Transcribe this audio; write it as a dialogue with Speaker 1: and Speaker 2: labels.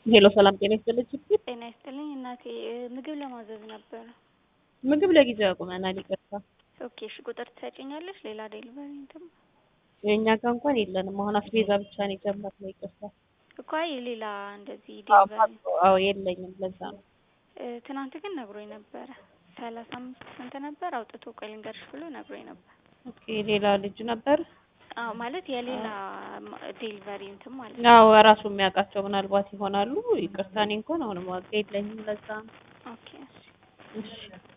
Speaker 1: ሄሎ ሰላም ጤና ይስጥልኝ። ችግር
Speaker 2: ጤና ይስጥልኝ እናቴ ምግብ ለማዘዝ ነበረ።
Speaker 1: ምግብ ለጊዜው አቁመናል፣ ይቅርታ።
Speaker 2: ኦኬ እሺ፣ ቁጥር ትሰጪኛለሽ? ሌላ ዴሊቨሪ እንትን
Speaker 1: የእኛ ጋር እንኳን የለንም። አሁን አስቤዛ ብቻ ነው የጀመርነው፣ ይቅርታ።
Speaker 2: እኮ አይ ሌላ እንደዚህ
Speaker 1: አዎ
Speaker 2: ዴሊቨሪ
Speaker 1: አዎ፣ የለኝም፣ ለዛ ነው።
Speaker 2: እ፣ ትናንት ግን ነግሮኝ ነበረ። ሰላሳ አምስት ስንት ነበር አውጥቶ ቆይ ልንገርሽ ብሎ ነግሮኝ ነበር።
Speaker 1: ኦኬ ሌላ ልጅ ነበር።
Speaker 2: አዎ ማለት የሌላ ዴሊቨሪ እንትን ማለት ነው።
Speaker 1: ያው ራሱ የሚያውቃቸው ምናልባት ይሆናሉ። ይቅርታ፣ እኔ እንኳን አሁንም ዋጋ የለኝም፣ ለዛ ነው።
Speaker 2: ኦኬ እሺ።
Speaker 1: እሺ